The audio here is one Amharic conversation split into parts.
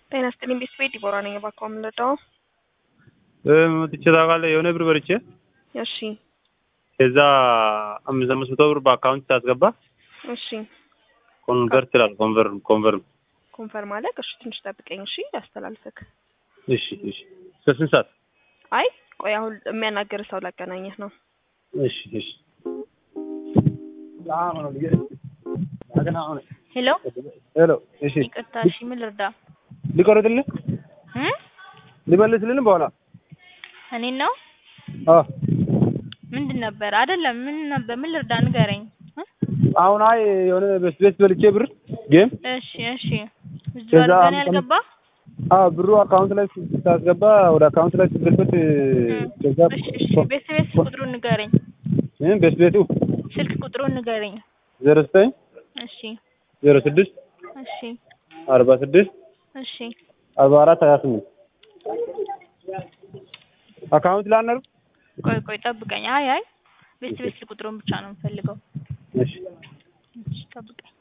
ጤና ይስጥልኝ ቤተሰቤ ዲቦራ ነኝ። እባክዎ የምንረዳው? መጥቼ ታውቃለህ? የሆነ ብር በልቼ እሺ ከዛ አምስት አምስት መቶ ብር በአካውንት ሳስገባ እሺ ኮንቨርት ይላል። ኮንቨርም ኮንቨርም። ኮንፈርም አለ። እሺ ትንሽ ጠብቀኝ። እሺ ያስተላልፍክ። እሺ እሺ። እስከ ስንት ሰዓት? አይ ቆይ አሁን የሚያናገር ሰው ላገናኘህ ነው። እሺ እሺ። ሄሎ ሄሎ። እሺ ይቅርታ፣ እሺ ምን ልርዳ? ሊቆረጥልህ እ ሊመልስልን በኋላ እኔን ነው አዎ ምንድን ነበር? አይደለም ምን ነበር? ምን ልርዳ? ንገረኝ። እ? አሁን አይ የሆነ ቤት ቤት በልቼ ብር ጌም እሺ እሺ። እዚህ ከዛ አድርገን አምስት ያልገባ አዎ ብሩ አካውንት ላይ ስታስገባ ወደ አካውንት ላይ ስትገልበት ከዛ እሺ እሺ። ቤት ቤት ቁጥሩን ንገረኝ። እ ቤት ቤቱ ስልክ ቁጥሩን ንገረኝ። ዜሮ ዘጠኝ እሺ ዜሮ ስድስት እሺ አርባ ስድስት እሺ። አርባ አራት ሀያ ስምንት አካውንት ላይ አናር ቆይ ቆይ ጠብቀኝ። አይ አይ ቤት ቤት ስልክ ቁጥሩን ብቻ ነው የምፈልገው። እሺ እሺ ጠብቀኝ።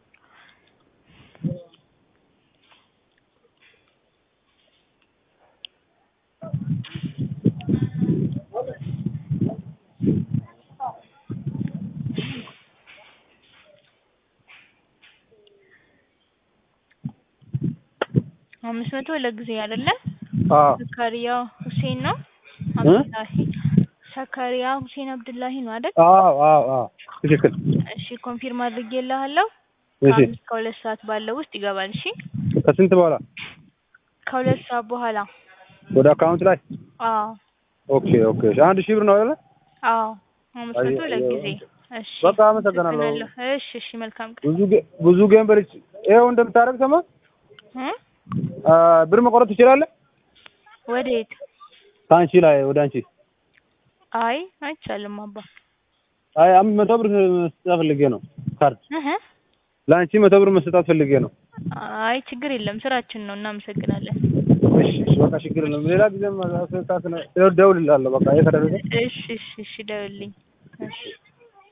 አምስት መቶ ለጊዜ አይደለ? አዎ ዘካሪያ ሁሴን ነው አብዱላሂ ዘካሪያ ሁሴን አብዱላሂ ነው አይደል? አዎ አዎ አዎ ትክክል እሺ ኮንፊርም አድርጌልሃለሁ። እሺ ከአምስት ከሁለት ሰዓት ባለው ውስጥ ይገባል። እሺ ከስንት በኋላ ከሁለት ሰዓት በኋላ ወደ አካውንት ላይ አዎ ኦኬ ኦኬ እሺ አንድ ሺህ ብር ነው አይደለ አዎ አምስት መቶ አየ- ለጊዜ እሺ በቃ አመሰግናለሁ። አመሰግናለሁ። እሺ እሺ መልካም ቀን ብዙ ጌ- ብዙ ጌም በልቼ ይኸው እንደምታደርግ ሰማ እ አ፣ ብር መቆረጥ ትችላለህ ወዴት? ከአንቺ ላይ ወደ አንቺ አይ አይቻልም አባ አይ አምስት መቶ ብር መስጠት ፈልጌ ነው ካርድ እህ ለአንቺ መቶ ብር መስጠት ፈልጌ ነው አይ ችግር የለም ስራችን ነው። እናመሰግናለን። እሺ እሺ በቃ ችግር የለም ሌላ ጊዜም እደውልልሃለሁ በቃ ይሄ ከደረሰ እሺ እሺ እሺ ደውልልኝ። እሺ